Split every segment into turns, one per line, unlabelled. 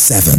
seven.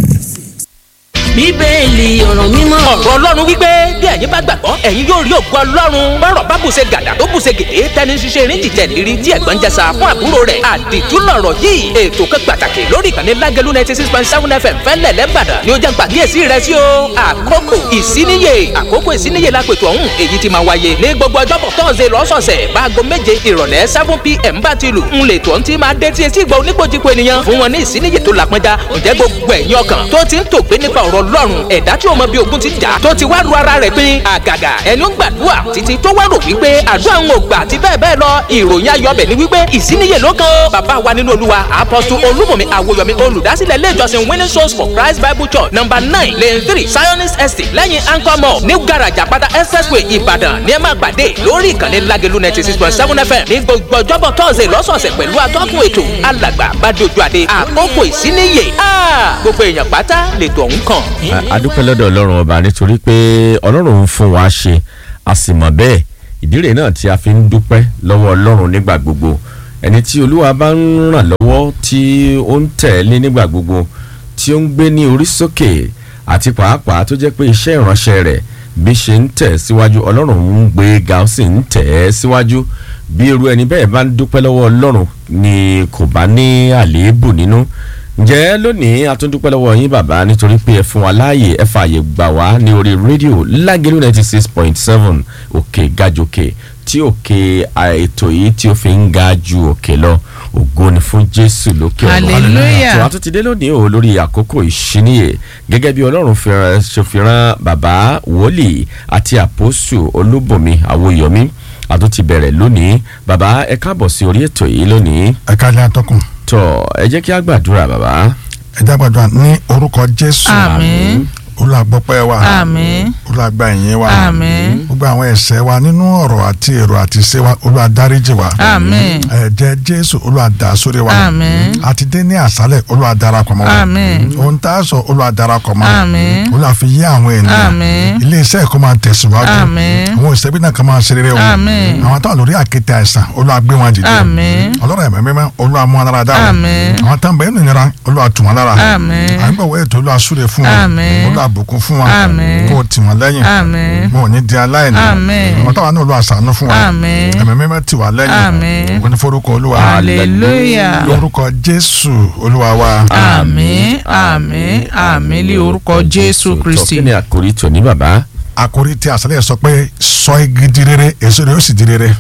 bíbélì ọ̀rọ̀ mímọ́.
ọ̀rọ̀ ọlọ́run wípé bí ẹ̀yin bá gbàgbọ́ ẹ̀yin yóò rí ògo ọlọ́run bọ́rọ̀ bá bùṣe gàdà tó bùṣe gèdè tẹni ṣiṣẹ́ erin jìjẹ́ lérí tí ẹ̀gbọ́n jẹsà fún àbúrò rẹ̀ àdìtú lọ̀rọ̀ yìí ètò kan pàtàkì lórí ìkànnì lágẹ̀lú ninety six point seven fm fẹ́lẹ̀ lẹ́bàdàn ni ó jẹ́ pàkíyèsí rẹ̀ sí o àkókò ìsíníyè àkókò ìsíníyè lápètò ọ̀hún èyí ti máa wáyé ní gbogbo ọjọ́bọ̀ tọ́sẹ̀ lọ́sọ̀ọ̀sẹ̀ báago méje ìrọ̀lẹ́ seven pm bá ti lù ń lè tó ń ti máa dé tí etí ìgbà oníkojúko ènìyàn fún wọn ní ìsíníyè tó làpọnjá ǹjẹ́ gbogbo ẹ̀yin ọkàn tó ti ń tògbé nípa ọ̀rọ̀ ọlọ́run ẹ̀dá tí ó mọ bí ogun ti jà tó ti wá ru ara rẹ̀ pín àgàgà ẹni ó gbàdúrà títí tó wá rò wípé àdúrà ń ò gbà àti bẹ́ẹ̀ bẹ́ẹ̀ lọ ìròyìn ayọ̀bẹ̀ ni wípé ìsíníyè ló kan ó bàbá wa nínú olúwa apọ́sù olúmọ̀mí àwòyọ̀mí olùdásílẹ̀ ilé ìjọsìn winning souls for christ bible church number nine lane three zionist estate lẹ́yìn anchor mall new garage àpáta expressway ìbàdàn ní ẹ máa pàdé lórí ìkànnì lágẹ̀lú ninety six point seven fm ní gbogbo ọjọ́bọ̀ tọ́sẹ̀ lọ́sọ̀ọ̀sẹ̀ pẹ̀lú atọ́kùn ètò alàgbà bàdójú àdé àkókò ìsíníyè gbogbo èèyàn pátá lètò ọ̀hún kàn.
adúpẹ́ lọ́dọ̀ ọlọ́run ọba nítorí pé ọlọ́run ń fún wa ṣe a sì mọ̀ bẹ́ẹ̀ ìdílé náà tí a fi ń dúpẹ́ lọ́wọ́ ọlọ́run nígbà gbogbo ẹni tí olúwa bá ń ràn lọ́wọ́ tí ó ń tẹ̀lé nígbà gbogbo tí ó ń gbé ní orí sókè àti pàápàá tó jẹ́ pé iṣẹ́ ìránṣẹ́ rẹ̀ bí ṣe ń tẹ̀ síwájú ọlọ́run ń gbé ga ó sì ń tẹ̀ ẹ́ síwájú bí irú ẹni bẹ́ẹ̀ bá ń dúpẹ́ lọ́wọ́ ọlọ́run ni kò bá ní àléébù nínú ǹjẹ́ lónìí a tún dúpẹ́ lọ́wọ́ yín bàbá nítorí pé ẹ fún wa láàyè ẹ fààyè gbà wá ní orí rédíò lágẹ̀lú ninety six point seven òkè gàjòkè tí òkè ètò yìí tí ó fi ń ga ju òkè lọ ògo ni fún jésù lókè ọ̀run
Hallelujah.
tó a tún ti dé lónìí o lórí àkókò ìṣíníyè gẹ́gẹ́ bí ọlọ́run fi rán- ṣe fi rán bàbá wòlíì àti àpòsù olúbùnmi àwòyọmí a tún ti bẹ̀rẹ̀ lónìí bàbá ẹ káàbọ̀ sí orí ètò yìí lónìí
ẹ káàlẹ́ àtọkùn
tọ ẹ jẹ́ kí a gbàdúrà bàbá.
ẹ jágbàdúrà ní orúkọ jésù
àmín
olùgbọ́pẹ́ wa
àmín
olùgbà ìyìn wa
àmín
gbogbo àwọn ẹ̀ṣẹ̀ wa nínú ọ̀rọ̀ àti èrò àti ìṣe wa olùwàdáríjì wa
àmín
ẹ̀jẹ̀ jésù olùwàdà sórí wa
àmín
àti dé ní àṣálẹ̀ olùwàdarapọ̀ mọ́ wa
àmín
ohun tá a sọ olùwàdarapọ̀ mọ́ wa
àmín
olùwàfi yé àwọn ènìyàn
àmín
ilé iṣẹ́ ẹ̀kọ́ máa tẹ̀síwájú
àmín
àwọn òṣèlú náà kan máa ṣe rere o
àmín
àwọn táwọn lórí àkéte àìsàn olùwàgbé wọn dìde
àmín
ọlọ́run ẹ̀mẹ́ mímọ́ olùwàmú wọn lára dáhùn
àmín
àwọn táwọn bẹ̀rẹ̀ nìyẹra olùwàtú wọn lára
àmín
àgbẹ̀wò ètò olùwàsúre fún wọn
Àmín.
olùwàbùkún fún wọn
Àmín.
kó o tì wọn lẹ́yìn
àmín
wọn ò ní di aláìní
Àmín.
àwọn táwọn náà olùwàsánú fún wọn
àmín
ẹ̀mẹ́ mímọ́ tì wá lẹ́yìn
Àmín.
ògo ní forúkọ olúwa
hallelujah
lórúkọ jésù olúwa wa
àmín àmín àmín lé orúkọ jésù kristi
kí ni àkórí tòní bàbá
àkórí tí àṣálẹ̀ sọ pé sọ igi di rere èso rẹ̀ ó sì di rere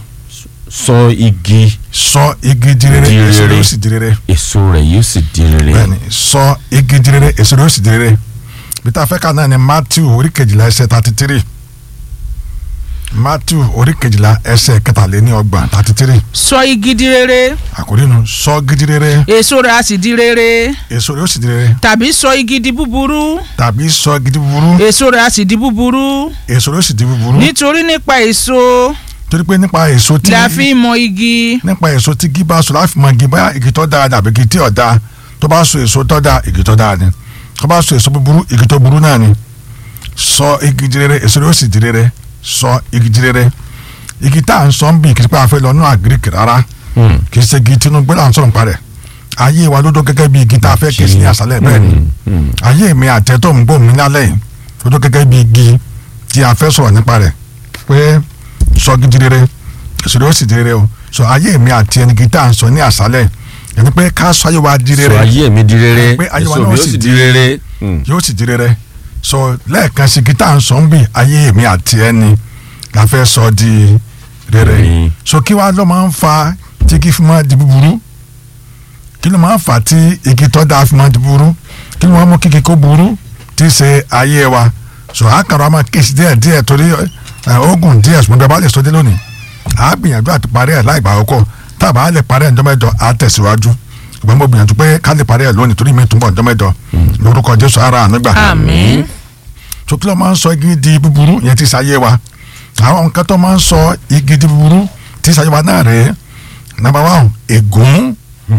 sọ igi
sọ igi di rere
Di
èso rẹ̀
rere.
ó sì di rere
èso rẹ̀ yóò sì di rere.
bẹ́ẹ̀ni sọ igi di rere èso rẹ̀ ó sì di rere bí tá a fẹ́ ká náà ni matthew orí kejìlá ẹsẹ̀ thirty three matthew orí kejìlá ẹsẹ̀ kẹtàléní ọgbọ̀n thirty three
sọ igi di rere
àkórí nu sọ igi di rere
èso rẹ̀ á sì di rere
èso rẹ̀ ó sì di rere
tàbí sọ igi di búburú
tàbí sọ igi di búburú
èso rẹ̀ á sì di búburú
èso rẹ̀ ó sì di búburú
nítorí nípa èso
torí pé nípa èso tí
la fi ń mọ igi
nípa èso tí igi bá so láti mọ igi báyà igi tó dára dàbí igi tí ò dáa tó bá so èso tó dáa igi tó dáa ni tó bá so èso búburú igi tó burú náà ni sọ igi di rere èso rẹ̀ ó sì di rere sọ igi di rere igi tá à ń sọ ń bì kí n pa àfẹ́ lọ nínú àgíríkì rárá
Hmm.
kì í ṣe igi tinubu là ń sọ̀rọ̀ nípa rẹ̀ ayé wa ló dó gẹ́gẹ́ bí igi tá a fẹ́ kí sí ní àṣálẹ̀ bẹ́ẹ̀ ni
Hmm.
ayé mi àtẹ́tọ̀ ń gbòmí lálẹ́ yìí ló dó gẹ́gẹ́ bí igi tí a fẹ́ sọ̀rọ̀ nípa rẹ̀ pé sọ igi di rere èso rẹ̀ ó sì di rere o sọ ayé mi àti ẹni igi tá à ń sọ ní àṣálẹ̀ ẹni pé ká sọ ayé wa di
sọ
rere
ayé mi di rere
Pé ayé wa
èso
náà
mi
sì
yóò sì
di-
di rere. Hmm.
yóò sì di rere sọ lẹ́ẹ̀kan sí igi tá à ń sọ ń bì ayé mi àti ẹni la fẹ́ sọ di rere
Rere.
so kí wàá ló máa ń fa tí igi fi máa di búburú kí ló máa ń fa tí igi tó dáa fi máa di búburú kí ló máa ń mú kíkí kó burú tí í ṣe ayé wa so àkàrà máa kéésì díẹ̀ díẹ̀ torí ẹ, oògùn díẹ̀ ṣùgbọ́n bí a bá lè sọ dé lónìí à á gbìyànjú àti parí ẹ̀ láì gbà ọkọ̀ tá a bá lè parí ẹ̀ ǹjọ́ mẹ́jọ à á tẹ̀síwájú ṣùgbọ́n mo gbìyànjú pé ká lè parí ẹ̀ lónìí torí mi tún bọ̀ ǹjọ́ mẹ́jọ lórúkọ Jésù ara àánú gbà
àmín
so kí ló máa ń sọ igi di búburú yẹn ti ṣayé wa àwọn nǹkan tó máa ń sọ igi di búburú ti ṣayé wa náà rèé nàmbà wán ègún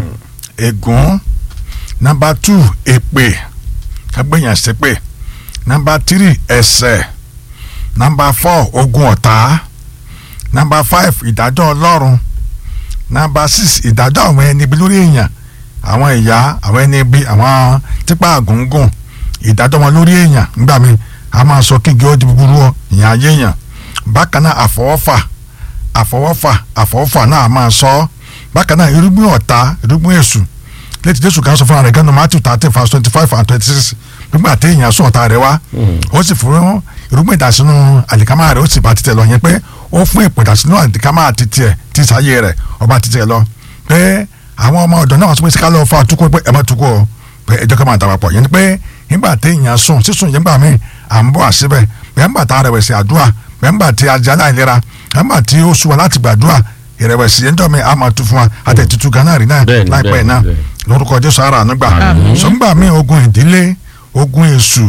ègún nàmbà tù èpè kágbéyàn ṣépè nàmbà tírì ẹ̀ṣẹ̀ nàmbà fọ́ ogun ọ̀tá nàmbà fáìf ìdájọ́ ọlọ́run nàmbà six ìdájọ́ àwọn ẹni ibi lórí èèyàn àwọn ìyá àwọn ẹni bí àwọn tipa àgùngùn ìdájọ́ wọn lórí èèyàn nígbà míì a máa sọ kí igi ó di búburú ọ ìyẹn ayé èèyàn bákan náà àfọwọ́fà àfọwọ́fà àfọwọ́fà náà a máa sọ ọ́ bákan náà irúgbìn ọ̀tá irúgbìn èṣù létí jésù kan sọ fún ara rẹ̀ gánà matthew thirteen verse twenty five and twenty six nígbà tí èèyàn sún ọ̀tá rẹ̀ wá ó sì fún irúgbìn ìdásínú àlìkámà rẹ̀ ó sì bá títẹ̀ lọ yẹn pé ó fún ìpò ìdásínú àlìkámà títẹ̀ tí sáyé rẹ̀ ọba títẹ̀ lọ pé àwọn ọmọ ọ̀dọ́ náà wọ́n sọ pé síkálọ̀ fún àtúkò pé ẹ má tukọ̀ o pé ẹjọ́ ká máa dàgbà pọ̀ yẹn ni pé nígbà tí èèyàn sùn sísùn yẹn gbà mí à ń bọ̀ àṣìbẹ̀ bẹ́ẹ̀ ń bà tá a rẹ̀wẹ̀sì àdúrà bẹ́ẹ̀ ń bà tí ajá láìlera bẹ́ẹ̀ ń bà tí ó sùn wa láti gbàdúrà ìrẹ̀wẹ̀sì yẹn dọ̀ mí a máa tu fún wa àtẹ̀tutù gánà rí náà
Bẹ́ẹ̀ni,
láìpẹ́
bẹ́ẹ̀ni,
náà
bẹ́ẹ̀ni.
lórúkọ jésù ara ànúgbà sọgbà mí ogun ìdílé ogun èṣù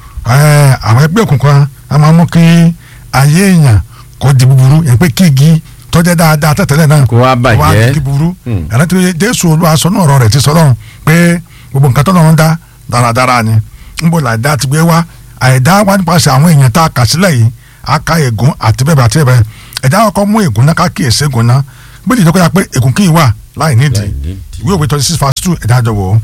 ẹ, àwọn ẹgbẹ́ òkùnkùn a máa mú kí ayé èèyàn kó di búburú yẹn pé kí igi tọ́jẹ́ dáadáa tẹ̀tẹ̀lẹ̀ náà
Kó wá bàjẹ́.
wá di kí búburú
Hmm.
ẹ̀rọ tí jésù olúwa sọ náà ọ̀rọ̀ rẹ̀ ti sọ lọ́run pé gbogbo nǹkan tó lọ́run dá dáradára ni ń bò láìdá ti gbé wá àìdá wá nípasẹ̀ àwọn èèyàn tá a kà sílẹ̀ yìí a ka ègún àti bẹ́ẹ̀ bẹ́ẹ̀ àti bẹ́ẹ̀ bẹ́ẹ̀ ẹ̀dá ọkọ̀ mú ègún náà ká kíyèsí ègún náà bí ìdíjọ́ kọ́ya pé ègún kì í wà láì nídìí
Láì nídìí.
ìwé òwe twenty six verse two ẹ̀dá àjọ wò ó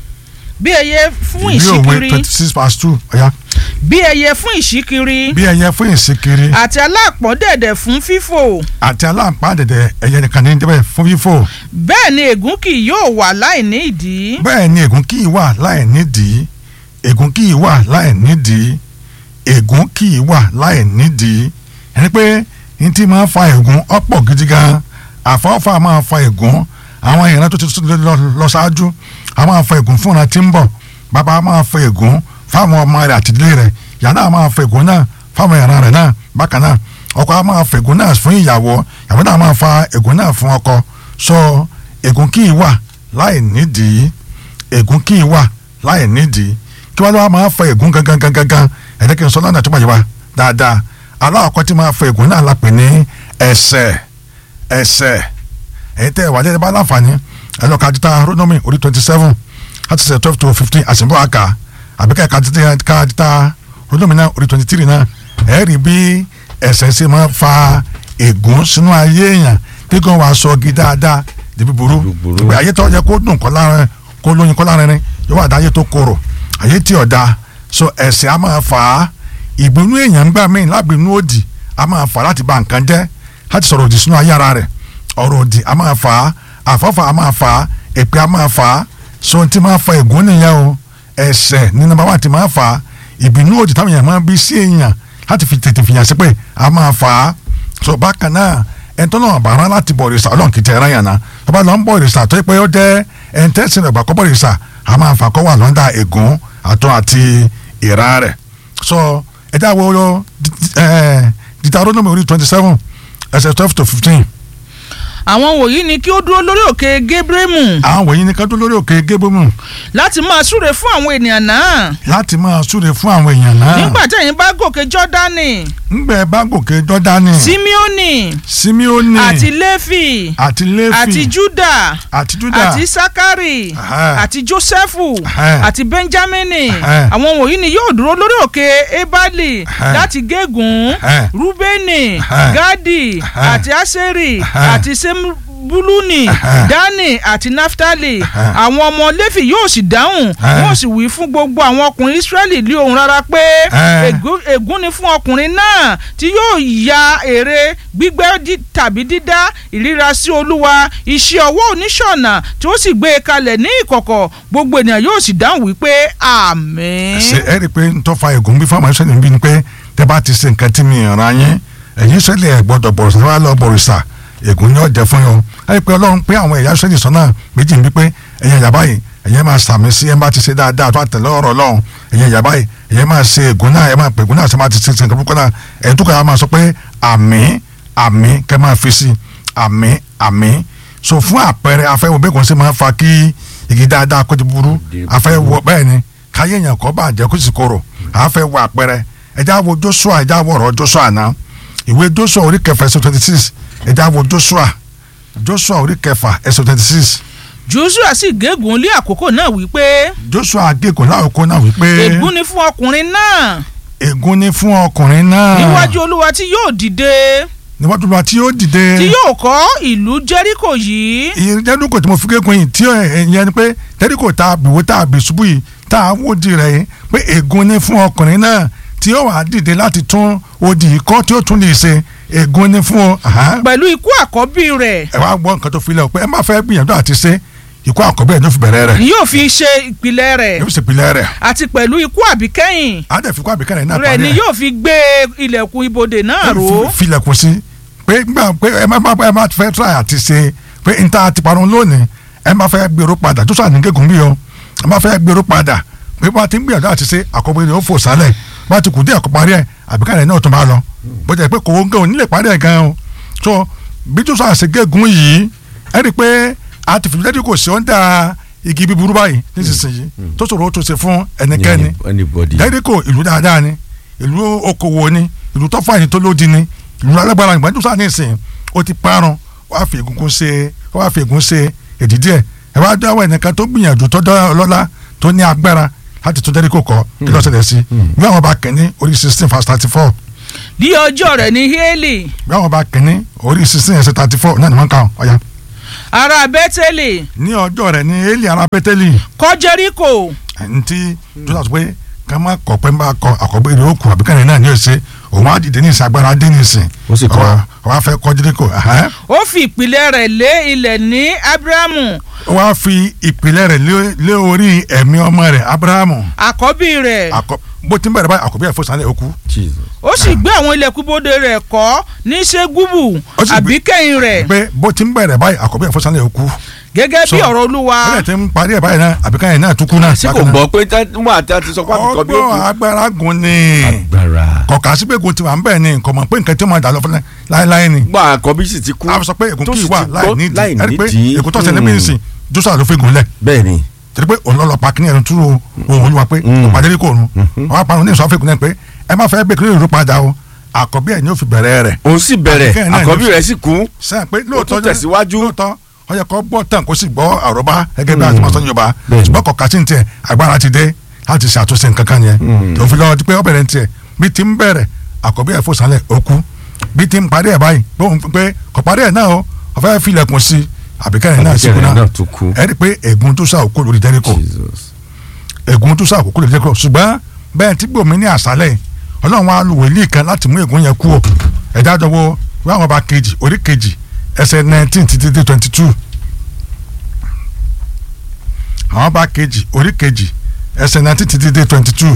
bí ẹyẹ fún
ìwé òwe
ìṣíkiri
twenty six verse two ọ̀ya
bí ẹyẹ fún ìṣíkiri
bí ẹyẹ fún ìsìnkiri
àti alápọ̀n dẹ̀dẹ̀ fún fífò
àti aláǹpá dẹ̀dẹ̀ ẹyẹ nìkan ní dẹ́bẹ̀ fún fífò
bẹ́ẹ̀ ni ègún kì yóò wà láì ní ìdí
bẹ́ẹ̀ ni ègún kì í wà láì nídìí ègún kì í wà láì nídìí ègún kì í wà láì nídìí ẹni pé ní tí máa fa ègún ọ̀pọ̀ gidi gan àfọwọ́fà máa fa ègún àwọn ìran tó ti tó lọ lọ ṣáájú a máa fa ègún fúnra tí ń bọ̀ bàbá máa fa ègún fáwọn ọmọ rẹ̀ àti ìdílé rẹ̀ ìyá náà máa fa ègún náà fáwọn ìran rẹ̀ náà bákan náà ọkọ á máa fa ègún náà fún ìyàwó ìyàwó náà máa fa ègún náà fún ọkọ sọ ègún kì í wà láì nídìí ègún kì í wà láì nídìí kí wọ́n lọ́wọ́ máa fa ègún gangan gangan gangan ẹ̀dẹ́ kí n sọ lọ́nà tó bá yẹ wa dáadáa aláwọ̀kọ́ tí máa fa ègún náà la pè ní ẹ̀ṣẹ̀ ẹ̀ṣẹ̀ ẹ̀yin tẹ́ ẹ̀ wà lẹ́yìn bá láǹfààní ẹ̀ lọ́ọ́ kájíta rónómì orí twenty seven láti ṣe twelve to fifteen àṣìbọ̀ àkà àbíkẹ́ kájíta rónómì náà orí twenty three náà ẹ̀ rí bí ẹ̀ṣẹ̀ ṣe máa fa ègún sínú ayé èèyàn tí kò wá sọ gí dáadáa di búburú
Búburú.
ìgbé ayé tó yẹ kó dùn kọ́ lára kó lóyin kọ́ lára rẹ yóò wà dáyé tó korò ayé tí ọ̀dà so ẹ̀ṣẹ̀ a máa fà á ìbínú èèyàn ń gbà míì lábìínú òdì a máa fà á láti bà nǹkan jẹ́ láti sọ̀rọ̀ òdì sínú ayé ara rẹ̀ ọ̀rọ̀ òdì a máa fà á àfọ́fà a máa fà á èpè a máa fà á so ohun tí máa fa ègún nìyẹn o ẹ̀ṣẹ̀ ní nàbà wà tí máa fà á ìbínú òdì táwọn èèyàn máa bí sí èèyàn láti fi tètè fìyàn sí pé a máa fà á so bákan náà ẹ̀ńtọ́ náà bàárà láti bọ̀ ìrìsà ọlọ́run kìí tẹ̀ ẹ̀rọ yàn náà tọ́ba lọ ń bọ̀ ìrìsà tó yẹ pé ó jẹ́ ẹ̀ńtẹ́sìn rẹ̀ gbàkọ́ bọ̀ ìrìsà a máa fà kọ́ wà lọ́ndà ègún àtọ́ àti ìra rẹ̀ so ẹ̀dá wo Deuteronomy orí twenty seven ẹsẹ̀ twelve to fifteen
àwọn wòyí ni kí ó dúró lórí òkè gébrèmù
àwọn wọ̀nyí ni ká tó lórí òkè gébómù
láti máa súre fún àwọn ènìyàn náà
láti máa súre fún àwọn èèyàn náà
nígbà tẹ̀yin bá gòkè jọ́dánì
ńgbẹ́ bá gòkè jọ́dánì
símíọ́nì
simeoni
àti léfì
àti léfì
àti júdà
àti juda
àti sakari
Aha.
àti jósẹ́fù
Aha.
àti benjamini
Aha.
àwọn wọ̀nyí ni yóò dúró lórí òkè ebali
Aha.
láti gégùn
Aha.
rúbẹ́nì
Aha.
gádì
Aha.
àti aseri
Aha.
àti sebuluni
Aha.
dani àti naftali
Aha.
àwọn ọmọ léfì yóò sì dáhùn
Aha.
wọ́n sì wí fún gbogbo àwọn ọkùnrin israẹli lé ohùn rárá pé
Aha.
ègún ègún ni fún ọkùnrin náà tí yóò ya èrè gbígbẹ́ dí- tàbí dídá ìríra sí olúwa iṣẹ́ ọwọ́ oníṣọ̀nà tí ó sì gbé e kalẹ̀ ní ìkọ̀kọ̀ gbogbo ènìyàn yóò sì dáhùn wípé àmín.
ṣe ẹ rí i pé n tó fa ègún bí fáwọn ẹsẹ̀ níbí ni pé tẹ́ bá ti ṣe nǹkan tí mi ràn yín ẹ̀yin sẹ́lẹ̀ ẹ̀ gbọ́dọ̀ bọ̀rọ̀sà wà lọ bọ̀rọ̀sà ègún ni ó jẹ́ fún yín o ẹ rí i pé ọlọ́run pé àwọn ẹ̀yà sẹ́lẹ̀ sọ́nà méjì ń bí pé ẹ̀yin ẹ̀yà báyìí ẹ̀yin máa sàmì sí ẹ̀ bá ti ṣe dáadáa tó àtẹ̀lé ọ̀rọ̀ ọlọ́run ẹ̀yin ẹ̀yà báyìí ẹ̀yin máa ṣe ègún náà ẹ̀ máa pè ègún náà ṣe máa ti ṣe nǹkan púpọ̀ náà ẹ̀yin tó kàá máa sọ pé àmín àmín kẹ́ máa fi sí àmín àmín so fún àpẹẹrẹ afẹ́wò bẹ́ẹ̀ kò sí máa fa kí igi dáadáa kó ti burú afẹ́wò bẹ́ẹ̀ ni káyé èèyàn kọ́ bá jẹ́ kó sì korò àáfẹ́ wo àpẹẹrẹ ẹ̀já wo Joshua ẹ̀já wo ọ̀rọ̀ Joshua náà ìwé Joshua orí kẹfà ẹsẹ̀ twenty six ẹ̀já wo Joshua Joshua orí kẹfà ẹsẹ̀ twenty six
joshua sì gégùn lé àkókò náà wípé
Joshua gégùn láòkó náà wípé
ègún ni fún ọkùnrin náà
ègún ni fún ọkùnrin náà
níwájú olúwa tí yóò dìde
níwájú wa tí yóò dìde
tí yóò kọ́ ìlú jẹ́ríkò yìí
ìjẹ́dúkò tí mo fi kékun yìí tí ìyẹn ni pé jẹ́ríkò tá a bìwó tá a bì ṣubú yìí tá a wó di rẹ̀ yìí pé ègún ni fún ọkùnrin náà tí yóò wá dìde láti tún odi yìí kọ́ tí yóò tún lè ṣe ègún ni fún ọ. Aha.
pẹ̀lú ikú àkọ́bí rẹ̀
ẹ wá gbọ́ nǹkan tó fi lẹ̀ o pé ẹ má fẹ́ gbìyànjú àti ṣe ikú àkọ́bí ẹ̀ ló fi bẹ̀rẹ̀ rẹ̀
ni yóò fi ṣe ìpìlẹ̀ rẹ̀
yóò sì pilẹ̀ rẹ̀
àti pẹ̀lú ikú àbíkẹ́yìn
á dẹ̀ fi kó àbíkẹ́rẹ́ náà
rẹ̀
parí
ni
ẹ̀
yóò fi gbé ilẹ̀kùn ibodè náà ró
Fi- filẹ̀kùn sí pé gbà pé ẹ má má ẹ má fẹ́ try àti ṣe pé n ta ti parun lónìí ẹ má fẹ́ gbèrò padà tó sàn ní gégùn bí o ẹ má fẹ́ gbèrò padà pé bá ti ń gbìyànjú àti ṣe àkọ́bí rẹ̀ ó fò sálẹ̀ bá ti kù dé ẹ̀kọ́ parí ẹ̀ àbíkẹ́rẹ́ náà tún bá lọ bó jẹ́ pé kò ń gẹ̀ ò nílé parí ẹ̀ gan o so bí tó sàn ṣe gégùn yìí ẹ rí i pé a ti fìdí kò sí ọ́ndà igi bíburú báyìí nísinsìnyí tó ṣòro ó tó ṣe fún ẹnikẹ́ni
anybody.
jẹ́ríkò ìlú dáadáa ni ìlú okòwò ni ìlú tọ́fà yìí tó lódi ni ìlú alágbára ìgbà tó sáà ní ìsìn ó ti parun wàá fi egungun ṣe wàá fi egun ṣe èdìdí ẹ̀ ẹ wá dáwọ́ ẹnìkan tó gbìyànjú tó dá ọlọ́lá tó ní agbára láti tún jẹ́ríkò kọ́ kí ló ṣẹlẹ̀ sí bí àwọn bá kẹ́ni orí sixteen verse thirty four
ní ọjọ́ rẹ̀ ní hélì
bí àwọn bá kẹ́ni orí sixteen ẹsẹ̀ thirty four náà ni wọ́n kà ọ́ ọ̀ya
ará bẹ́tẹ́lì
ní ọjọ́ rẹ̀ ní eli ara pétélì
kọ́ jẹ́ríkò
ẹni tí tó sọ pé ká má kọ pé má kọ àkọ́bí rẹ̀ ó kù àbíkẹ́rẹ́ náà ní ọ̀sẹ̀ òun á dìde ní ìsìn agbára dé ní ìsìn
Ó sì kọ́.
ọwọ́ á fẹ́ kọ́ jẹ́ríkò ẹ̀hẹ́n.
ó fi ìpìlẹ̀ rẹ̀ lé ilẹ̀ ní ábúrámù
ó wá fi ìpìlẹ̀ rẹ̀ lé- lé orí ẹ̀mí ọmọ rẹ̀ abrahamu
àkọ́bí rẹ̀
Àkọ́- bó ti ń bẹ̀rẹ̀ báyìí àkọ́bí ẹ̀ fò sálẹ̀ ó kú
Jesus.
ó sì gbé àwọn ilẹ̀kùn ibodè rẹ̀ kọ́ ní ségúbù
Ó sì gbé-
àbíkẹ́yìn rẹ̀
pé bó ti ń bẹ̀rẹ̀ báyìí àkọ́bí ẹ̀ fò sálẹ̀ ó kú
gẹ́gẹ́ bí
So,
ọ̀rọ̀ olúwa
ó lè ti ń parí ẹ̀ báyìí náà àbíkáyẹ̀ náà tún kú náà
ṣé kò gbọ́ pé wọ́n àti àti sọ pé àbíkọ́ bí ó
ọgbọ́n
kú.
agbára gun ni
agbára.
kọ̀ọ̀kan sí pé gun ti wà ń bẹ̀ ni nǹkan mọ̀ pé nǹkan tí ó máa dà lọ fún láéláé ni
gbọ́ àkọ́bí sì ti kú.
a sọ pé ègún
tó
kì í
sì
wà
ti
láì
gbọ́
nídìí
láì
ẹni pé
nídìí.
ègún tó ṣẹlẹ̀
Mm.
mí nìsín Jóṣúà ló fi gùn lẹ̀
bẹ́ẹ̀ ni.
tẹ̀lé pé òun pa kí ni ẹ̀rù túrò òun olúwa pé ìpàdé ní kò rún wọn á parun ní ìsọfún ìkùnlẹ̀ pé ẹ má fẹ́ gbé kí ló rú padà o àkọ́bí ẹ̀ ni ó fi bẹ̀rẹ̀ rẹ̀
òun sì bẹ̀rẹ̀
Àbíkẹ́yìn náà
àkọ́bí
ló-
rẹ̀ sì kú.
sẹ́yìn pé lóòótọ́
tún tẹ̀síwájú.
lóòótọ́ ó yẹ kó gbọ́ tán kó sì gbọ́ àròbá gẹ́gẹ́ bí àti mọ́sán yorùbá
Bẹ́ẹ̀ni.
ṣùgbọ́n kọ̀ọ̀kan sí ní tiẹ̀ agbára ti dé láti ṣàtúnṣe nǹkan kan yẹn tó fi lọ́wọ́ di pé ó bẹ̀rẹ̀ ní tiẹ̀ bí ti ń bẹ̀rẹ̀ àkọ́bí ẹ̀ fò sálẹ̀ ó kú bí ti ń parí ẹ̀ báyìí pé òun pé kò parí ẹ̀ náà o ó fẹ́ filẹ̀kùn sí àbíkẹ́yìn náà sì kú
Àbíkẹ́yìn
náà
náà tún kú.
ẹ rí i pé ègún tó sá òkú lórí jẹ́ríkò
Jesus.
ègún tó sá òkú lórí jẹ́ríkò ṣùgbọ́n bẹ́ẹ̀ tí gbòmí ní àṣálẹ̀ ọlọ́run wa lu wòlíì kan láti mú ègún yẹn kú o ẹ̀dá jọ̀wọ́ wọ́n àwọn ọba kejì orí kejì ẹsẹ̀ nineteen títí dé twenty two àwọn ọba kejì orí kejì ẹsẹ̀ nineteen títí dé twenty two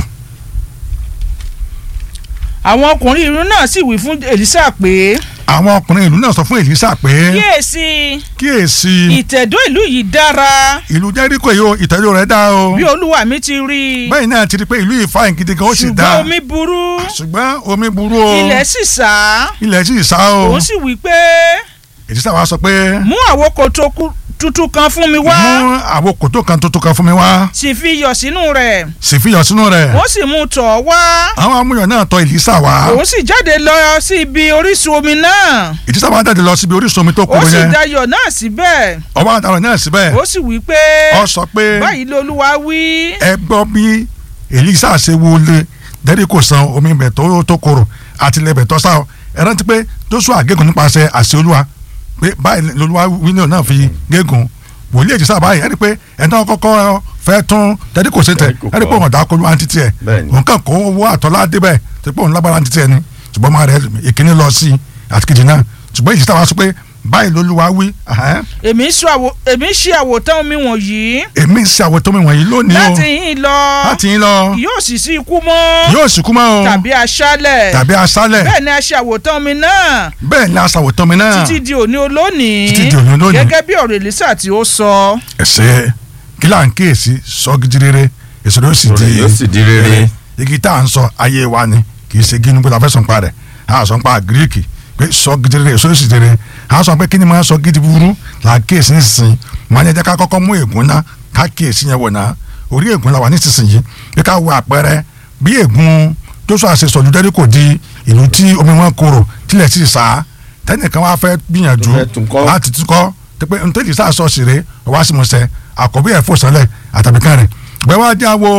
àwọn ọkùnrin ìlú náà sì wí fún èlísà pé
àwọn ọkùnrin ìlú náà sọ fún èlísà pé
kíyèsí
kíyèsí
ìtẹ̀dó ìlú yìí dára
ìlú jẹ́ríkò yìí o ìtẹ́jú rẹ̀ dá o
bí olúwa mi ti rí i
bẹ́ẹ̀ náà ti rí i pé ìlú yìí fáyín gidi gan ó sì
ṣùgbọ́n
dá
omi burú
ṣùgbọ́n omi burú o
ilẹ̀ sì sá
ilẹ̀ sì sá o
òun sì wí pé
èlísà wa sọ pé
mú àwo kòtò ku- tuntun kan fún mi wá
mú àwo kòtò kan tuntun kan fún mi wá
sì fi iyọ̀ sínú rẹ̀
sì fi yọ̀ sínú rẹ̀
wọ́n sì mú un tọ̀ ọ́ wá
àwọn amúyọ̀ náà tọ̀ èlísà wá
òun sì jáde lọ sí ibi orísun omi náà
èlísà wa jáde lọ síbi orísun omi tó
ó
kúrò
sì
yẹn
dayọ̀ náà síbẹ̀
ọba àdàrọ̀ náà síbẹ̀
ó sì wí pé
ó sọ pé
báyìí lolúwa wí
ẹ gbọ́ bí èlísà ṣe wọlé dẹ́rẹ́ kò san omi ibẹ̀ tó tó korò àti ilẹ̀ ibẹ̀ tó sá ọ ẹ rántí pé Jóṣúà gégùn nípasẹ̀ àṣẹ olúwa pé báyìí lolúwa wíńdò náà fi gégùn wòlíì èjìṣà báyìí ẹni pé ẹni tó kọ́kọ́ fẹ́ tún dẹ́rẹ́ kò sí tẹ̀ ẹni pé òun ọ̀dà kọlu àǹtí tiẹ̀
Bẹ́ẹ̀ni.
òun kàn kó owó àtọ́lá débẹ̀ tó pé òun lágbára àǹtí tiẹ̀ ni ṣùgbọ́n máa rẹ̀ ìkíní lọ sí àti kejì náà ṣùgbọ́n èjìṣà wa sọ pé báyìí lolúwa wí ahẹ́n,
èmi sọ àwò- èmi ṣe àwòtán omi wọ̀nyí
èmi ń ṣe àwòtó mi wọ̀nyí lónìí o
láti yín lọ
láti yín lọ
yóò sì sí ikú mọ́
yóò sì kú mọ́ o
tàbí aṣálẹ̀
tàbí aṣálẹ̀
bẹ́ẹ̀ ni a ṣe àwòtán omi náà
bẹ́ẹ̀ ni aṣàwòtán mi náà
títí di òní olónìí
Títí di òní olónìí.
gẹ́gẹ́ bí ọ̀rọ̀ èlísà tí ó sọ
ẹsẹ̀ kí là ń kíyèsí sọ gidi rere èso ló sì
Ọ̀rọ̀
di
yóò sì di rere.
igi tá à ń sọ ayé wa ni kì í ṣe gínú pé la fẹ́ sọ̀npa rẹ̀ a sọ pa gíríkì pé sọ gidi rere èso ló sì di rere a sọ pé kí ni máa sọ gidi burú là ń kíyèsí nísinsìnyí máa ń yẹ ká kọ́kọ́ mú ègún ná ká kíyèsí yẹn wò ná orí ègún la wà nísinsìnyí pé ká wo àpẹẹrẹ bí ègún Jóṣúà ṣe sọ̀lú Jẹ́ríkò di ìlú tí omi wọn korò tilẹ̀ sì sá tẹ́nìkan wá fẹ́ gbìyànjú
Tó fẹ́ tún kọ́.
láti tún kọ́ tẹpẹ ntẹ́lì sá sọ sèré ọwọ́ sí mu sẹ àkọ́bí ẹ̀ fò sọlẹ̀ àtàbíkan rẹ̀ bẹ́ẹ̀ wá dí àwọ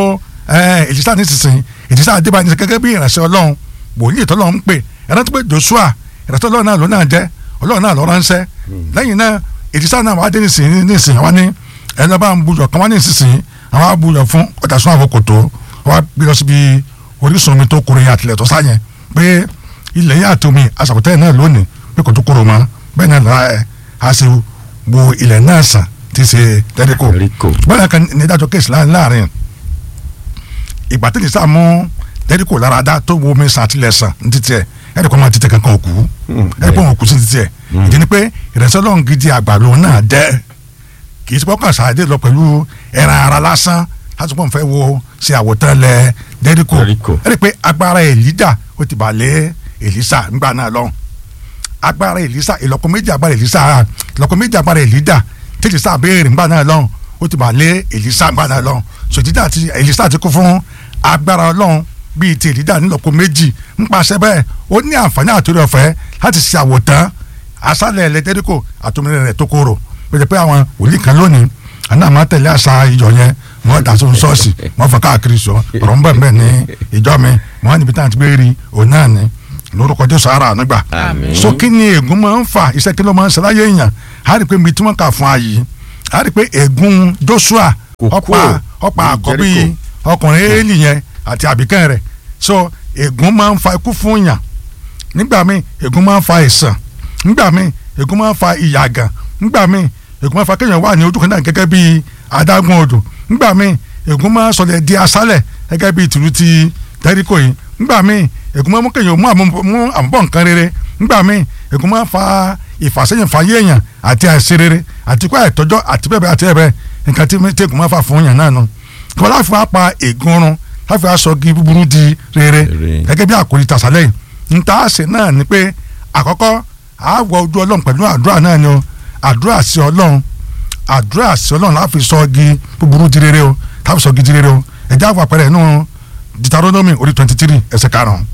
èjìsá nísinsìnyí èjìsá àdébà ní gẹ́gẹ́ bí ìránṣẹ́ ọlọ́run wòlíì tọ́lọ́run ń pè ẹ̀rọ tó pé Joshua ìrẹsì ọlọ́run náà ló náà jẹ́ ọlọ́run náà ló ránṣẹ́ lẹ́yìn náà ètìsá náà wàá dé nísìnyí nísìnyí wá ní ẹni bá ń buyọ̀ kan wá ní nísìnyí àwọn abuyọ̀ fún ọjà sún àwọn kòtò wá gbé lọ síbi orísun omi tó kúrò yẹn àtìlẹ̀ tó sáyẹn pé ilẹ̀ yẹn àti omi aṣàkótẹ́ náà lónìí pé kò tó kúrò mọ́ bẹ́ẹ̀ náà lára ẹ̀ á ṣe wo ilẹ̀ náà sàn tí ṣe tẹ́ríkò
Jẹ́ríkò.
bọ́lá kan ní ìdájọ́ kéèsì láàrin ìgbà tí nìsá mú tẹ́ríkò lára dá tó wo omi sàn àtìlẹ̀ sàn ní títí ẹ̀ ẹ̀rí kan máa títẹ̀ kankan òkú ẹ̀rí kan òkú sí títí ẹ̀ ìdí ni pé ìrẹsẹ̀ ọlọ́run gidi àgbà lòun náà jẹ́ kì í ti pọ́kàn sáadé lọ pẹ̀lú ẹran ara lásán láti pọ́n fẹ́ wo ṣe àwòtán lẹ dẹ́ríkò
Jẹ́ríkò.
ẹ̀rí pé agbára èlíjà ó ti bà lé èlísà ńgbà náà lọ́hùn agbára èlísà ìlọ́po méjì agbára èlísà ìlọ́po méjì agbára èlíjà tí èlísà béèrè ńgbà náà lọ́hùn ó ti bà lé èlísà ńgbà náà lọ́hùn sòtítà àti èlísà ti kú fún agbára ọlọ́run bíi ti èlíjà nílọ́po méjì ńpasẹ̀ bẹ́ẹ̀ ó ní àǹfààní àtúrò ọ̀fẹ́ láti ṣe àwòtán asálẹ̀ ẹlẹ́dẹ́ríkò àtòmìnira rẹ̀ tó kóró pèsè pé àwọn wòlíì kan lónìí àná àmọ́ tẹ̀lé àṣà ìjọ yẹn wọ́n dà sóun ṣọ́ọ̀ṣì wọ́n fọ káàkiri sọ ọ̀rọ̀ ń bẹ̀ mbẹ̀ ní ìjọ mi wọ́n níbi táwọn ti gbé rí òun náà ni lórúkọ jésù ara ànúgbà
Àmín.
so kí ni ègún máa ń fà iṣẹ́ kí ló máa ń ṣe láyé èèyàn á rí i pé mi tí wọ́n kà fún ayé á rí i pé ègún joshua
Kò
ọ̀pá
kúrò
ọ̀pá
ní
àkọ́bí
Jẹ́ríkò.
ọkùnrin éèlì yẹn àti àbíkẹ́ rẹ̀ so ègún máa ń fa ikú fún yàn nígbà míì ègún máa ń fa ìsàn nígbà míì ègún máa ń fa ìyàgàn nígbà míì ègún máa ń fa kéèyàn wà ní ojú kan náà gẹ́gẹ́ bí adágún odò nígbà míì ègún máa ń sọlẹ̀ di aṣálẹ̀ gẹ́gẹ́ bí tìlú ti tẹ́ríkò yìí nígbà míì ègún máa ń mú kéèyàn mú àmú- mú àmúbọ̀ nǹkan rere nígbà míì ègún máa ń fa ìfàsẹ́yìn fàyè èèyàn àti àìsí rere àti kó àìtọ́jọ́ àti bẹ́ẹ̀ bẹ́ẹ̀ àti bẹ́ẹ̀ bẹ́ẹ̀ nǹkan tí tí ègún máa ń fà fún yàn náà nù kí wọ́n láfi wá pa ègún run láfi wá sọ gi búburú di rere
Rere.
gẹ́gẹ́ bí àkòrí tàṣálẹ̀ yìí nta ṣe náà ni pé àkọ́kọ́ àwọ̀ ojú ọlọ́run pẹ̀lú àdúrà náà ni o àdúrà sí ọlọ́run àdúrà sí ọlọ́run láfi sọ gi búburú di rere o láfi sọ gi di rere o ẹ̀jẹ̀ àwọn àpẹẹrẹ inú Deuteronomy orí twenty three ẹsẹ̀ karùn-ún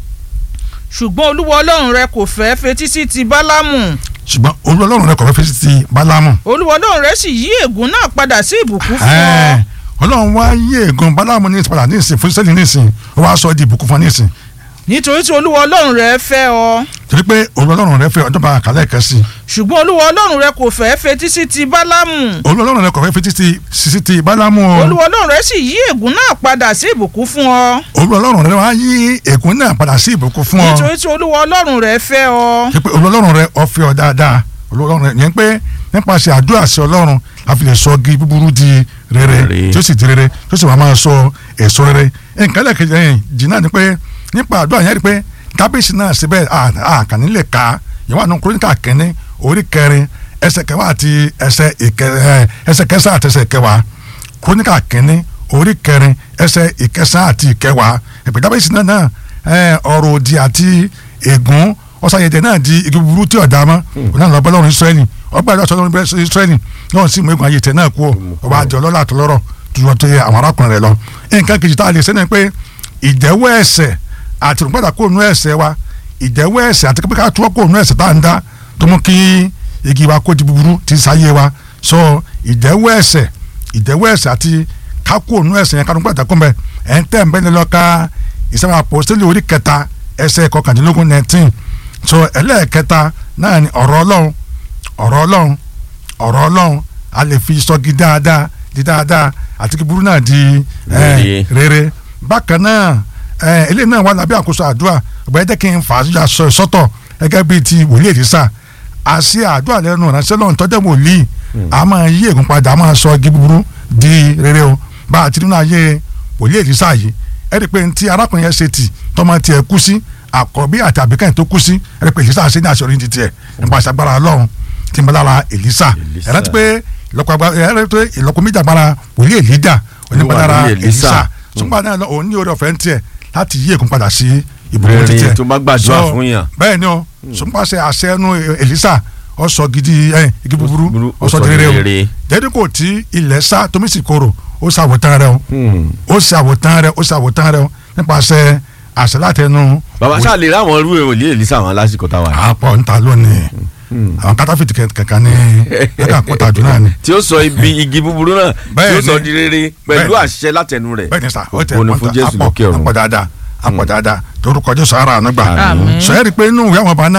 ṣùgbọ́n olúwa ọlọ́run rẹ kò fẹ́ fetí sí ti bálámù
ṣùgbọ́n olú ọlọ́run rẹ kò fẹ́ fi ti Bálámù
olúwa ọlọ́run rẹ sì yí ègún náà padà sí ìbùkún fún ọ
Ẹ́ẹ̀, ọlọ́run wá yí ègún Bálámù ní ìsìpadà ní ìsìn fún Ísírẹ́lì ní ìsìn ó wá sọ ọ́ di ìbùkún fún ọ ní ìsìn
nítorí tí olúwa ọlọ́run rẹ fẹ́ ọ
torí pé olú ọlọ́run rẹ fẹ́ ọjọ́ bá kálẹ̀ kẹ́sì
ṣùgbọ́n olúwa ọlọ́run rẹ kò fẹ́ fetí sí ti bálámù
olú ọlọ́run rẹ kò fẹ́ fi ti sisi ti Bálámù o.
olúwa ọlọ́run rẹ sì yí ègún náà padà sí ìbùkún fún ọ
olú ọlọ́run rẹ wá yí ègún náà padà sí ìbùkún fún ọ
nítorí tí olúwa ọlọ́run rẹ fẹ́ ọ
ṣe pé olú ọlọ́run rẹ ọ̀fẹ́ ọ dáadáa olú ọlọ́run rẹ yẹn pé nípasẹ̀ àdúrà sí ọlọ́run a fi lè sọ igi búburú di rere
Rere.
tí ó sì di rere tí ó sì máa máa sọ èso rere nǹkan lẹ́ẹ̀kejì ẹ̀yìn jìnnà ni pé nípa àdúrà yẹn rí pé kábíyèsí náà síbẹ̀ àkànní lè ka ìwà àánú kúrónìkà kínní orí kẹrin ẹsẹ̀ kẹwàá àti ẹsẹ̀ ìkẹ ẹ, ẹsẹ̀ kẹsàn àti ẹsẹ̀ kẹwàá kúrónìkà kínní orí kẹrin ẹsẹ̀ ìkẹsàn àti ìkẹwàá ìpè kábíyèsí náà náà ẹ, ọ̀rọ̀ òdì àti ègún ọ̀sàyẹ̀dẹ̀ náà di igi búburú tí ọ̀dà mọ́ òun náà lọ bọ́ lọ́rùn Ísírẹ́lì ọgbà ìlú ọ̀sán lọ́rùn Ísírẹ́lì náà sì mú egun ayé tẹ̀ náà kú ọ ọba àjọ lọ́lá àtọlọ́rọ̀ ju ọtí àwọn arákùnrin rẹ lọ nǹkan kejì tá a lè sẹ́ni pé ìjẹ́wọ́ ẹ̀ṣẹ̀ àti ìrùpàdà kó nu ẹ̀ṣẹ̀ wa ìjẹ́wọ́ ẹ̀ṣẹ̀ àti pé ká túwọ́ kó nu ẹ̀ṣẹ̀ tá à ń dá tó mú kí igi wa kó di búburú ti sáyé wa sọ ìjẹ́wọ́ ẹ̀ṣẹ̀ ìjẹ́wọ́ ẹ̀ṣẹ̀ àti ká kó nu ẹ̀ṣẹ̀ yẹn ká nípa ìtàkùn bẹ ẹ̀ ń tẹ̀ ń bẹ́ni lọ́ka ìsẹ́wọ̀n àpòsílẹ̀ orí kẹta ẹsẹ̀ kọkàndínlógún nineteen so ẹlẹ́ẹ̀kẹta náà ni ọ̀rọ̀ ọlọ́run ọ̀rọ̀ ọlọ́run ọ̀rọ̀ ọlọ́run a lè fi sọ́gi dáadáa di dáadáa àti kí burú náà di eh,
Rere.
rere bákan náà eh, eléyìí náà wà lábẹ́ àkóso àdúrà ọ̀gbẹ́ jẹ́ kí n fà á yà sọ sọ́tọ̀ gẹ́gẹ́ bíi ti wòlíì èdèsà àṣẹ àdúrà lẹ́nu ìránṣẹ́ lọ́run tọ́jú wòlíì a máa yí ègún padà a máa sọ igi búburú di rere o bá a ti nínú ayé wòlíì èdèsà yìí ẹ rí i pé ntí arákùnrin yẹn ṣe tì tọ́mọ tiẹ̀ kú sí àkọ́bí àti àbíkẹ́yìn tó kú sí ẹ rí i pé èdèsà ṣe ní àṣọrí ti tiẹ̀ nípa àṣàgbára ọlọ́run tí ń bẹ lára èlísà
Èlísà.
ẹ rántí pé ìlọ́kọ agbára ẹ rántí pé ìlọ́kọ méjì agbára wòlíì èlíjà onípa lára
wòlíì Èlísà.
èlísà ṣùgbọ́n náà lọ òun ní orí ọ̀fẹ́ ń tiẹ̀ láti yí ègún padà sí ìbùkún
Rere
ti tiẹ̀
tó bá gbàdúrà
So,
fún yàn.
bẹ́ẹ̀ ni o sọpàṣẹ àṣẹ ẹnu èlísà ó sọ gidi ẹ igi búburú
Búburú,
ó sọ di rere o
rere.
jẹ́dí kò tí ilẹ̀ sá tómi sì korò ó ṣàwòtán rẹ o ó ṣàwòtán rẹ ó ṣàwòtán rẹ o nípasẹ̀ àṣẹ látẹnu
bàbá sáà lè ráwọn irú òlì èlísà àwọn lásìkò táwa yìí.
àpọ̀ níta lónìí àwọn kátàfìtì kankan ní ẹ̀ka àkótá àdúrà ni
tí ó sọ ibi igi búburú náà tí ó
Bẹ́ẹ̀ni.
sọ di rere pẹ̀lú
Bẹ́ẹ̀ni.
àṣẹ látẹnu rẹ̀
bẹ́ẹ̀ ni sà ó tẹ
ògo ni fún Jésù
àpọ̀
lókè ọ̀run.
àpọ̀ dáadáa àpọ̀ dáadáa torúkọ Jésù ara àánú gbà
Àmín.
sọ̀rọ̀ rí i pé inú ìwé àwọn ọba náà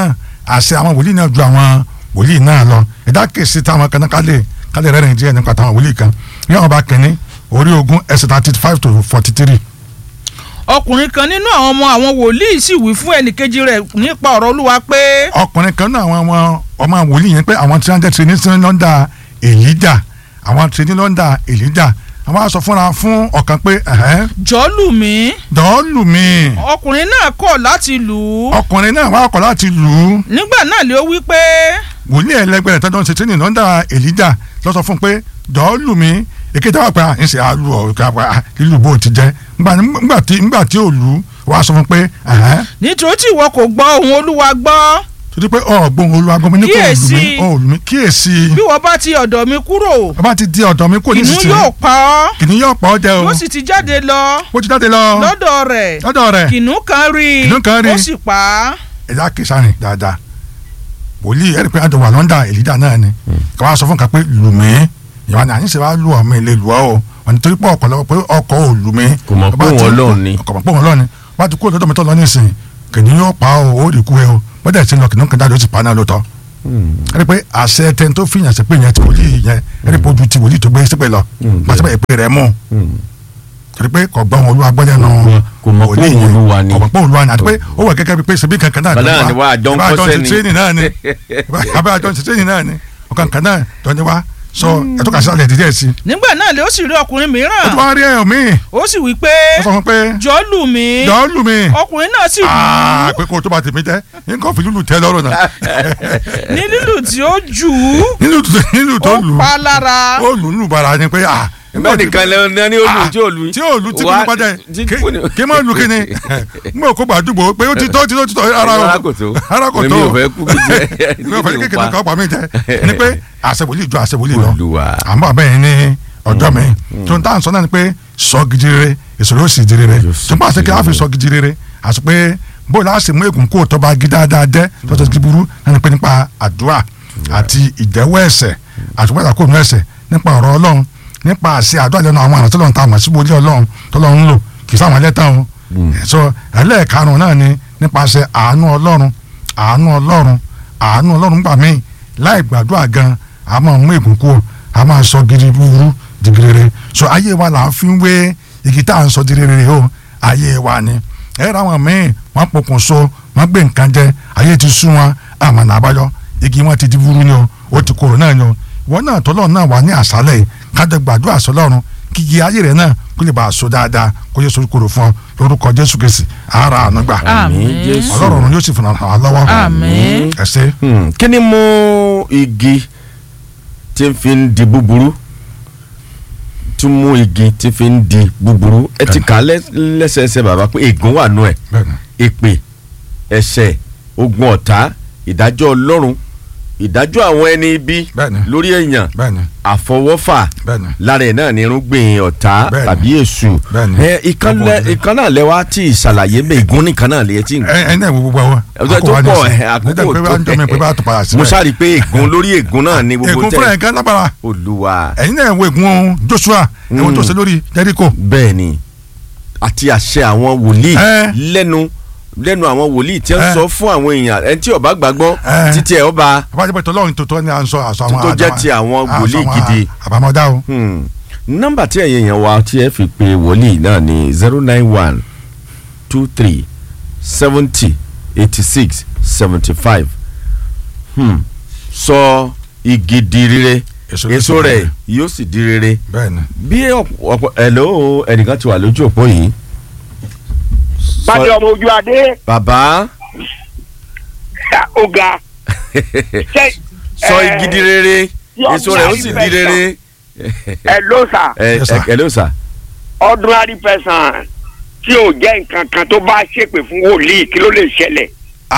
àṣẹ àwọn wòlíì náà ju àwọn wòlíì náà lọ ẹ̀dá kèsì táwọn kan náà kálẹ̀ kálẹ̀ rẹ̀ rìn díẹ̀ nípa táwọn wòlíì kan ní àwọn bá kẹ́ni orí ogún ẹsẹ̀ thirty five to forty three
ọkùnrin kan nínú àwọn ọmọ àwọn wòlíì sì wí fún ẹnìkejì rẹ̀ nípa ọ̀rọ̀ olúwa pé
ọkùnrin kan náà àwọn ọmọ ọmọ wòlíì yẹn pé àwọn tí wọ́n jẹ́ tìrìní sí lọ́ndà èlíjà àwọn tìrìní lọ́ndà èlíjà àwọn á sọ fúnra fún ọ̀kan pé ẹ̀hẹ́n,
jọ̀ọ́ lù mí
dọ́ọ̀lù mi
ọkùnrin náà kọ̀ láti lù ú
ọkùnrin náà wá ọkọ̀ láti lù ú
nígbà náà lé ó wí pé
wòlíì ẹlẹgbẹ́ rẹ̀ tọ́jú ṣe tìrìní lọ́ndà èlíjà ló sọ fún un pé dọ́ọ̀lù mi èkété wà pé à ń ṣe àlù ọ̀ ká pa à, lílù bó ti jẹ́ ńgbà- ńgbà tí ńgbà tí ò lù ú wàá sọ fún un pé ẹ̀hẹ́n,
nítorí tí ìwọ kò gbọ́ ohùn olúwa gbọ́
torí pé ọ̀gbọ́n olúwagbọ́n mi ní kò lù mí
Kíyèsí.
ọ̀ lù mí kíyèsí
bí wọ́n bá ti ọ̀dọ̀ mi kúrò
bàbá ti di ọ̀dọ̀ mi kò ní
kìnnìún
sísè
yóò pa ọ́
kìnìún yóò pọ̀ ọ́ jẹ o
yóò sì ti jáde lọ
ó ti jáde lọ
lọ́dọ̀ rẹ̀
lọ́dọ̀ rẹ̀
kìnnìún kan rí i
Kìnnìún kan rí i.
ó sì pa á
ẹ̀dá kìsàrìn dáadáa wòlíì ẹ̀rí pé àjọ wà lọ́ndà èlídà náà ni kí wọ́n á sọ fún kan pé lù mí ìwà ni àyìnṣe wa lù ọmọ ilé lù ọ́ o wọ́n ní torí pé ọkọ̀ lọ́wọ́ pé ọkọ̀ ò lù mí.
Kò mọ̀ pé
Bàbá
òun
ti-
Ọlọ́run ni.
kò mọ̀ pé òun Ọlọ́run ni wọ́n ti kó lọ́dọ̀ mi tó lọ nísìnyí kìnìún yóò pa ọ́ ó rí kú ẹ o wọ́n dẹ̀ ti lọ kìnìún kan jáde ó sì pa náà lóòótọ́ ẹni pé àṣẹ tẹni tó fi yàn sí pé yẹn ti wòlíì yẹn ẹni pé ojú ti wòlíì tó gbé sípè lọ pàṣẹ bẹ́ẹ̀ pé rẹ̀ mú torí pé kò gbọ́n olúwa gbọ́dẹ̀ nù
Kò mọ̀ pé
wòlíì
òun
yẹn. kò
Olúwa ni.
mọ̀ pé olúwa ni àti pé ó wà gẹ́gẹ́ bí pé ṣebí kankan náà
Bàbá náà ni wá, àjọ ń
Bàbá
kọ́ṣẹ́
ti
ni.
tírénì náà ni bàbá àjọ ti tírénì náà ni ọ̀kan kan náà tó ní wá sọ ẹ̀tọ́ kà sí àlẹ́ dídẹ́ sí
nígbà náà lé ó sì rí ọkùnrin
ó
mìíràn
tún wá rí ẹ̀yọ̀ míì
ó sì wí pé
ó sọ fún pé
jọ̀ọ́ lù mí
jọ̀ọ́ lù mí
ọkùnrin náà sì lù
aa
ú
pé kó o tó bá tèmi jẹ́ nǹkan fi lùlù tẹ́ lọ́rùn náà
ní lílù tí ó jù ú
nínú tó nínú tó
ó
lù
pa á lára
ó lù lù bara ni pé ah
bẹ́ẹ̀ nìkan lẹ ní olú tí ò lu
tí ò lu tí kò ní pàjẹ́ kí mọ̀ lu kí ni n bò kó gbàdúgbò pé ó ti tó ti tó ti tó ara o
ara kò tó
ara kò tó
èmi ò fẹ́ kú kí jẹ́
mi ò fẹ́ kékeré kan pa mí jẹ ni pé àṣewòlì ju àṣewòlì lọ
Olúwa.
àmọ́ bẹ́ẹ̀ ni ọjọ́ mi tó ń tà ń sọ náà ni pé sọ gidi rere èso yóò sì di rere
Yóò sì
tó ń bá ṣe kí
di
a fi
rere.
sọ gidi rere àti pé bó la ṣe mú ègún kó tó bá gí dáadáa dẹ́ tó tó ti burú náà ni pé nípa àdúrà àti ìdẹ́wọ́ ẹ̀ṣẹ̀ àti wẹ́dà kó nu ẹ̀ṣẹ̀ nípa ọ̀rọ̀ ọlọ́run nípa àṣẹ àdúrà lẹ́nu àwọn àrùn tọ́lọ́run tá a mọ̀ sí wòlíì ọlọ́run tọ́lọ́run ń lò kì í sáwọn ẹlẹ́tàn o so ẹlẹ́ẹ̀karùn náà ni nípasẹ̀ àánú ọlọ́run àánú ọlọ́run àánú ọlọ́run gbà mí láì gbàdúrà gan a máa mú ègún kúrò a máa sọ gidi búburú di rere so ayé wa là ń fi wé igi tá à ń sọ di rere o ayé wa ni ẹ ra wọn míì wọn pokùn so wọn gbé nǹkan jẹ ayé ti sú wọn àmàlà àbáyọ igi wọn ti di búburú ni o ó ti korò náà ni o wọn náà tọ́lọ́ náà wà ní àṣálẹ̀ yìí kájọ gbàdúrà sọlọ́run kíkì ayé rẹ̀ náà kó lè bá a so dáadáa kó yẹ sórí korò fún ọ lórúkọ jésù kìsì ara àánú gbà
Àmín.
Jésù.
ọlọ́run yóò sì fún wa lọ́wọ́
Àmín.
ẹ ṣé.
Hmm, kí ni mú igi tí ń fi ń di búburú tún mú igi tí fi ń di búburú ẹ ti kà á lẹ́- lẹ́sẹẹsẹ bàbá pé ègún wà nù ẹ̀
bẹ́ẹ̀ni
èpè ẹ̀ṣẹ̀ ogun ọ̀tá ìdájọ́ ọlọ́run ìdájọ́ àwọn ẹni ibi
Bẹ́ẹ̀ni.
lórí èèyàn
bẹ́ẹ̀ni
àfọwọ́fà
bẹ́ẹ̀ni
lára ẹ̀ náà ni irúgbìn ọ̀tá
Bẹ́ẹ̀ni.
tàbí èṣù
Bẹ́ẹ̀ni.
ẹ ìkan lẹ-
Ọkọ̀
ìkan náà lẹ́wà tí ìṣàlàyé bẹ́ẹ̀ ègún nìkan náà lè ti ń
ẹ ẹ náà wo gbogbo àwọn
Ọjọ́ tó pọ̀, ẹ, àkókò
nígbà pé bá ń jọ mi pé bá tó padà
mo
síbẹ̀
sáré pé ègún lórí ègún náà ni gbogbo
ègún fúnra ẹ̀ gan lágbára
olúwa
ẹ̀yin náà wo ègún Joshua ẹ̀wọ̀n tó ṣe lórí Jericho
bẹ́ẹ̀ ni àti àṣẹ àwọn wòlíì
Ẹ.
lẹ́nu lẹ́nu àwọn wòlíì tí ń
Ẹ.
sọ fún àwọn èèyàn ẹni tí ó bá gbàgbọ́
Ẹ.
títí ẹ̀ ọba
àbájá pé tọ́lọ́run tó tọ́ ni à ń sọ àṣọ àwọn
Tó jẹ́ ti àwọn wòlíì gidi.
àbámọ́dá o
Hmm. nọ́mbà tí ẹ̀yin èèyàn wa tí ẹ fi pe wòlíì náà ni zero nine one two three seventy eighty six seventy five sọ igi di rere
Èso
èso
ló sì
rẹ̀
rere.
yóò sì di rere
bẹ́ẹ̀ni
bí ọ̀pọ̀ ẹ̀lọ́ ẹnìkan ti wà lójú òpó yìí. Sọ-
Bàdé ọmọ ojú adé
bàbá
ọ̀gá.
sọ igi di rere
yọ
èso rẹ̀ ó sì di rere.
Ẹ ló sà
ẹ
Yes, sir.
ẹ ló sà.
ordinary person tí ò jẹ́ nǹkan kan tó bá ṣépè fún wòlíì kí ló lè ṣẹlẹ̀.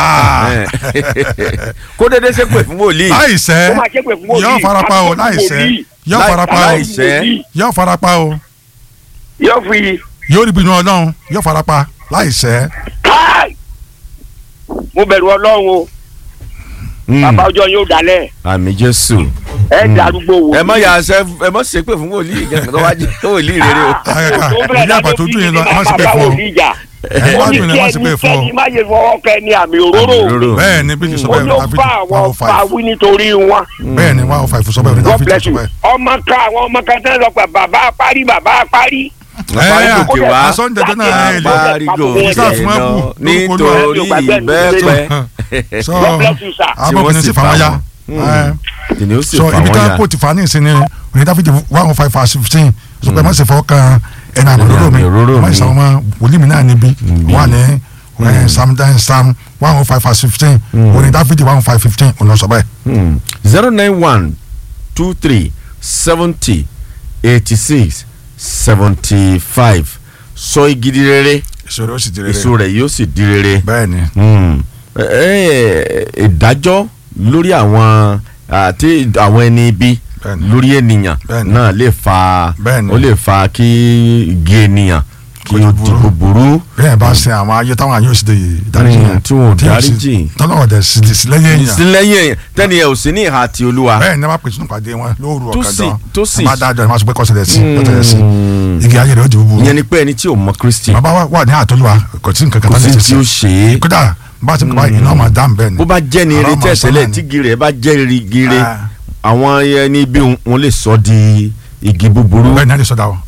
kó dédé ṣépè fún wòlíì.
láìsẹ́
Ó máa ṣépè fún wòlíì.
yóò farapa o
àbúrò
láìsẹ́
wòlíì.
yóò
Láì-
farapa o
láìsẹ́.
Wòlíì.
yóò farapa o
Yóò fi
yóò rí bínú ọlọ́run yóò farapa láìsẹ́
káì. Mo bẹ̀rù ọlọ́run o.
Hmm.
Bàbá ọjọ́ yóò dalẹ̀.
àmì jésù.
Ẹ darúgbó wò.
ẹ mọ yà sẹ ẹ mọ ṣépè fún wòlíì gẹ́gẹ́ tó wá jẹ wòlíì rere o.
Àgàgà,
Tó bẹ̀rẹ̀
ìdí àpàtó ojú yẹn lọ, ẹ má ṣépè
bàbá
fún ọ.
wòlíì jà.
ẹ
ó
wá
ní
gbìyànjú
kí
wọn sì pé fún
ẹnikẹ́ni
ọ
má ṣe fọwọ́ kẹ ní àmì òróró
Àmì òróró.
bẹ́ẹ̀ ni bí kìí sọ
ó
bẹ́ẹ̀
ló
Dáfídì
bá
one
àwọn
oh
fa
five
wí nítorí wọn.
bẹ́ẹ̀ ni one oh five sọ bẹ́ẹ̀ ní
God
Dáfídì
bless
sọ
you.
bẹ́ẹ̀.
ọmọ kan àwọn ọmọ kan tẹ́ lọ pé bàbá parí bàbá parí.
Parí gòkè wá.
asọ́njẹjẹ náà ẹ lè
parí gòkè
Sáà fún
lọ
ẹkù,
nítorí ìbẹ́pẹ́
sọ
God bless you sir.
tí wọ́n
abọ́kùnrin
sì
sì fà wọ́n ya
wọ́n. kìnìún sì
so
fà
ibi
wọ́n
tá
yà.
kò ti fa ní ìsinmi òní Dáfídì one oh five verse fifteen sọ pé má ṣe fọwọ́ kan ẹni àmọ̀lóró mi
Ẹni àmọ̀lóró
má
mi.
ṣe àwọn ọmọ wòlíì mi náà níbi wà ní eh, Psalm ten Psalm one oh five verse fifteen òní Dáfídì one oh five fifteen òní ọ̀sọ̀ bẹ́ẹ̀.
zero nine one two three seventy eighty six seventy five sọ igi di rere
ìṣòro ó sì ti rere
èso rẹ̀ yóò sì di rere.
bẹ́ẹ̀ ni
Hmm. Ẹ- ẹ- ìdájọ́ lórí àwọn àti àwọn ẹni ibi
Bẹ́ẹ̀ni.
lórí ènìyàn
Bẹ́ẹ̀ni.
náà lè fa
Bẹ́ẹ̀ni.
ó lè fa kí igi ènìyàn kí
Kó
ó
di
di
burú.
búburú.
bẹ́ẹ̀ bá ṣe àwọn ayé táwọn ayé ò sì lè dáríjì
Hmm,
yẹn
tí wọn ò
tí ò sì-
dáríjì.
tọ́lọ́wọ́ dẹ̀ sì lè sí lẹ́yìn èèyàn
ìsínlẹ́yìn èèyàn tẹ́ni ẹ̀ ò sí ní ìhà ti olúwa.
bẹ́ẹ̀ ni wọ́n pèsè nípàdé wọn lóru
Tó
ọ̀kadà
sì- tó sì-
bá dájọ́ ni wọ́n sọ pé kọ́sẹ̀lẹ̀ sí kọ́sẹ̀lẹ̀ sí
Hmm.
igi ayé rẹ̀ ó di búburú
ìyẹn ni pé ẹni tí ò mọ kristi
bàbá wa wà ní àtọ́lùwà kò sí nǹkan kan
kò
tó
sí
lè
tí ó
ṣe
ṣe é.
kódà bá a ti kọ́ iná máa dá bẹ́ẹ̀ ni
bó bá jẹ́ ni eré
Ọ̀rọ̀ máa sọ
tẹ̀sẹ̀lẹ̀
náà
tí
ni.
igi rẹ̀ bá jẹ́ igi rẹ̀
Ah.
àwọn ẹni bí wọn lè sọ di igi búburú.
bẹ́ẹ̀ ni a lè sọ dá o